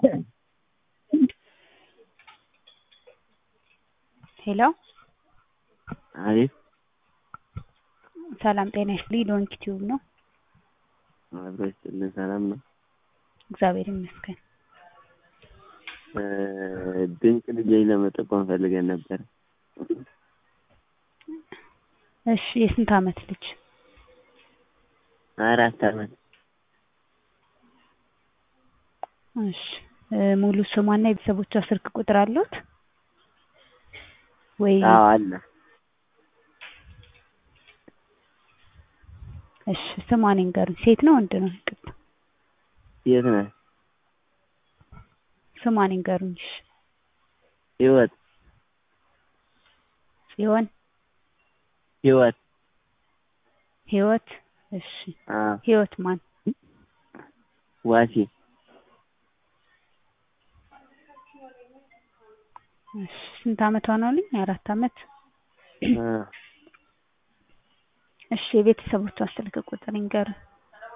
ሄሎ አቤት ሰላም ጤና ይስጥልኝ ዶንኪ ቲዩብ ነው። አብሮ ይስጥልን። ሰላም ነው። እግዚአብሔር ይመስገን። ድንቅ ልጆች ለመጠቆም ፈልገን ነበር። እሺ የስንት አመት ልጅ? አራት አመት። እሺ ሙሉ ስሟና የቤተሰቦቿ ስልክ ቁጥር አሉት ወይ? አዎ አለ። እሺ ስሟን ይንገሩኝ። ሴት ነው ወንድ ነው? ይቅርታ የት ነህ? ስሟን ይንገሩኝ። እሺ ህይወት ጽዮን ህይወት ህይወት። እሺ አዎ ህይወት ማን? ዋሲ እሺ ስንት አመቷ ነው አሉኝ? አራት አመት። አ እሺ የቤተሰቦቿ ስልክ ቁጥር ይንገሩኝ።